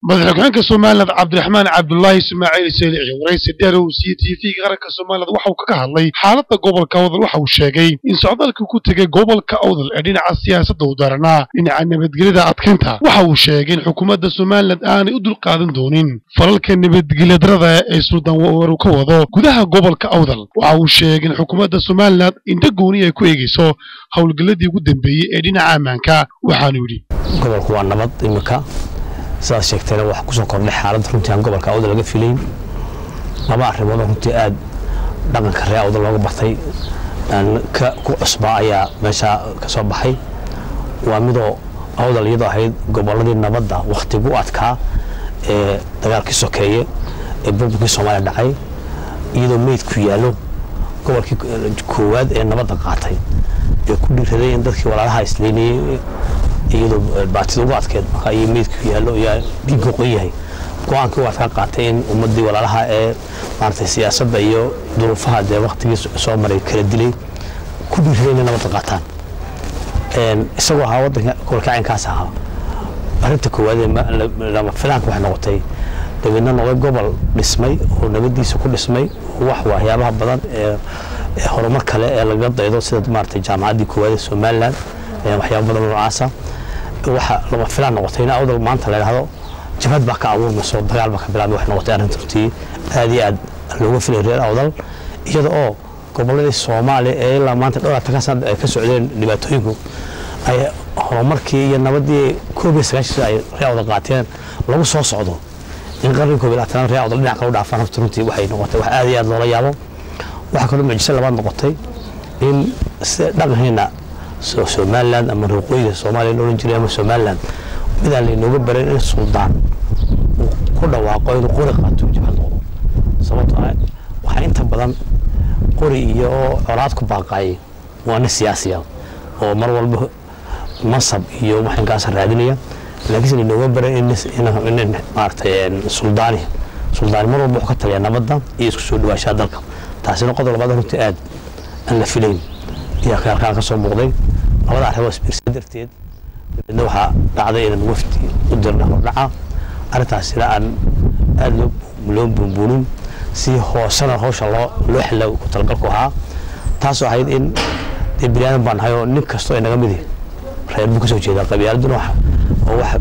madaxweynaha somaliland cabdiraxmaan cabdulaahi ismaaciil selici waraysi dheer uu siiyey tv-ga qaranka somaliland waxa uu kaga hadlay xaaladda gobolka awdal waxa uu sheegay in socdaalka ku tegay gobolka awdal ee dhinaca siyaasadda uu daranaa dhinaca nabadgelyada adkeynta waxa uu sheegay in xukuumadda somaliland aanay u dulqaadan doonin falalka nabadgelyadarada ee suldaan waru ka wado gudaha gobolka awdal waxa uu sheegay in xukuumadda somaliland indho gooni ay ku eegayso howlgalladii ugu dambeeyey ee dhinaca ammaanka waxaanu yidhi gobolku waa nabad imika sidaad sheegtayna waxaa kusoo kordhay xaalad runtii aan gobolka awdal laga filayn laba arrimoodoo runtii aada dhaqanka ree awdal looga bartay ku cusbaa ayaa meeshaa ka soo baxay waa midoo awdal iyadoo ahayd gobolladii nabadda wakhtigu adkaa ee dagaalkii sokeeye ee burburkii soomaaliya dhacay iyadoo meydku yaallo gobolkii koowaad ee nabadda qaatay ee ku dhiiraday in dadkii walaalaha isleynayey iyadoo baatida ugu adkeed marka iyo meydku yaallo yaa dhiigga qoyn yahay go-aankii u adkaa qaatay in ummaddii walaalaha ee maaragtay siyaasadda iyo duruufaha dee waktigii soo maray kala dilay ku dhiiraday inay nabadda qaataan isagoo ahaa waddanka gobolka caynkaas ahaa arrinta koowaad ee lama filaanka waxay noqotay dabeedna noqday gobol dhismay oo nabaddiisa ku dhismay wax waxyaabaha badan ee horumar kale ee laga daydo sida maaragtay jaamacaddii koowaad ee somaliland waxyaaba badan noocaasa waxa lama filaan noqotay in awdal maanta la idhaahdo jabhad baa ka abuurmayso dagaal baa ka bilaabmay waxay noqotay arrinta runtii aad iyo aad looga filay reer awdal iyada oo gobolladii soomaaliya ee ilaa maanta dhowr atanka sanad ay ka socdeen dhibaatooyinku ay horumarkii iyo nabadii koob iyo sagaashan ay reer awdal qaateen lagu soo socdo in qarni koob iyo labaatanaad reer awdal dhinac kale u dhaafaan horta runtii waxay noqotay wax aad iyo aad loola yaabo waxaa kaloo mucjiso labaad noqotay in sida dhaqankeena somaliland ama ruuqooyga soomaaliya la odhan jiray ama somaliland midaan laynooga baran in suldaan uu ku dhawaaqo inuu qori qaato jabhad noqdo sababtoo ah waxaa inta badan qori iyo colaad ku baaqaayay waa nin siyaasiya oo mar walba masab iyo waxinkaas raadinaya laakiinse laynooga baran in maaragtay suldaani suldaani mar walba wuxuu ka taliyaa nabadda iyo isku soo dhawaashaha dalka taasina qodob labaad runtii aad aan la filayn ayaa halkaan ka soo muuqday labada arrimood isbiirsan darteed dabeedna waxaa dhacday inaan wafdi u dirna hordhaca arrintaasina aan aada loo buunbuunin si hoosena hawsha loo loo xilla ku talagalku ahaa taasoo ahayd in dee bini aadan baan nahay oo nin kastoo inaga midi reer buu ka soo jeedaa qabyaaladuna wax oo wax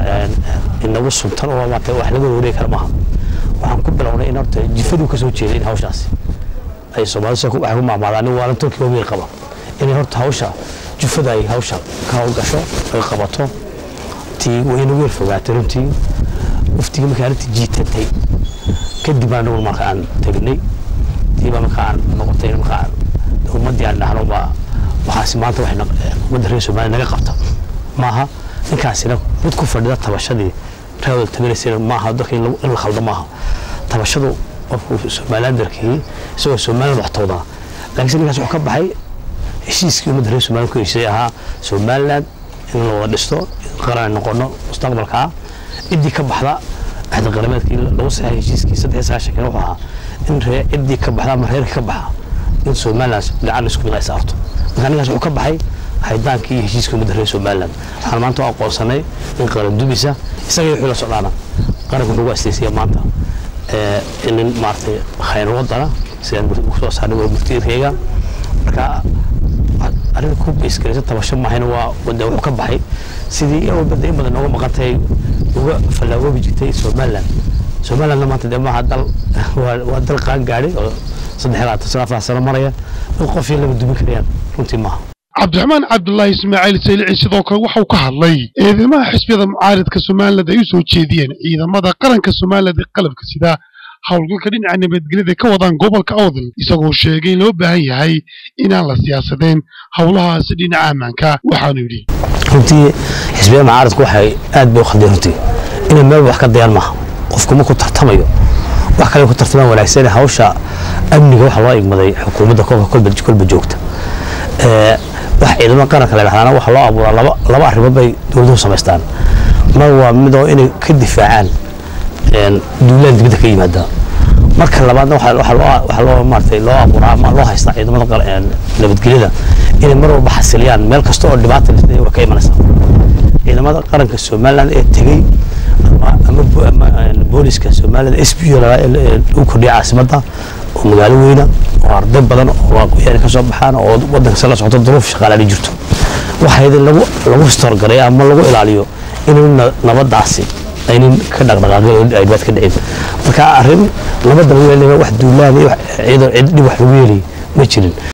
inagu suntan oo maarata wax laga wareegi kara maaha waxaan ku bilownay in horta jifaduu ka soo jeeday in hawshaasi ay soomaalida waxay ku maamaadaan nin waalan tolkii wabiga qaba inay horta hawsha jufada ay hawsha ka howlgasho ay qabato tii wayna weer fogaatay runtii waftigii markay arrintii jiitatay kadib baan anagu marka aan tegnay tiibaa marka aan noqotay marka aan ummaddii aan dhahno ma waxaasi maanta waxay ummadda reer soomaaliya naga qabta maaha ninkaasina mid ku fadhida tabashadii reewal tabinaysana maaha dadka in la khaldo maaha tabashadu qofku somalilandarkii isagoo somaliland wax tawdaa laakiinse ninkaas wuxuu ka baxay heshiiskii ummadda reer somaliland ku heshiisay ahaa somaliland in la wada dhisto qaran noqono mustaqbalka ah ciddii ka baxda axda qarameedkii lagu saxay heshiiskii saddex sagaashankii wuxuu ahaa in ree ciddii ka baxda ama reerkii ka baxa in somaliland gacan isku mid ay saarto marka ninkaas wuxuu ka baxay haydaankii iyo heshiiskii ummadda reer somaliland waxaan maanta u aqoonsanay in qaran dumisa isaga wixii la socdaana qaranku nagu asteysaya maanta inin maaragtay khayr wadana sidaan kusoo saarnay warmurtiyeedkayga marka arrin ku beesgaraysa tabasho mahayna waa wada wuxuu ka baxay sidii in walba in badan nooga maqan tahay uga fallaagoobi jirtay somaliland somalilandna maanta dee maaha dal waa dal qaan gaadhay oo saddex labaatan sano afar sano maraya in qof iyo laba dumin karayaan runtii maaha cabdiraxmaan cabdulaahi ismaaciil saylici sidoo kale waxauu ka hadlay eedeymaha xisbiyada mucaaridka somaliland ay u soo jeediyeen ciidamada qaranka somaliland ee qalabka sida howlgalka dhinaca nabadgelyada ka wadaan gobolka awdal isagoo sheegay in loo baahan yahay inaan la siyaasadeen howlahaasi dhinaca ammaanka waxaanu yidhi runtii xisbiyada mucaaridku waxay aad bay u khaldeen runtii inay meel wax ka dayaan maaha qofku markuu tartamayo wax kale ku tartamaan wanaagsan hawsha amniga waxa loo igmaday xukuumadda kolba kolba joogta wax ciidamada qaranka la dhahdaana waxa loo abuuraa laba laba arrimood bay dowladuhu samaystaan mar waa midoo inay ka difaacaan duulaan dibadda ka yimaada marka labaadna waxaa loo maaragtay loo abuuraa ama loo haystaa ciidamada nabadgelyada inay mar walba xasiliyaan meel kasta oo dhibaata waa ka imanaysa ciidamada qaranka somaliland ee tegey ama booliska soomaalida s b lagu kordhiya caasimadda oo magaalo weyna oo arday badan oo aqoyaani ka soo baxaan oo wadanka la socoto duruuf shaqaalaani jirto waxaydi lagu lagu storgaray ama lagu ilaaliyo inaynu nabadaasi aynan ka dhaqdhaqaaqin oo ay dhibaat ka dhicin marka arrin nabadda lagu yeelaya wax duulaan iyo cid dhib wax lagu yeelay ma jirin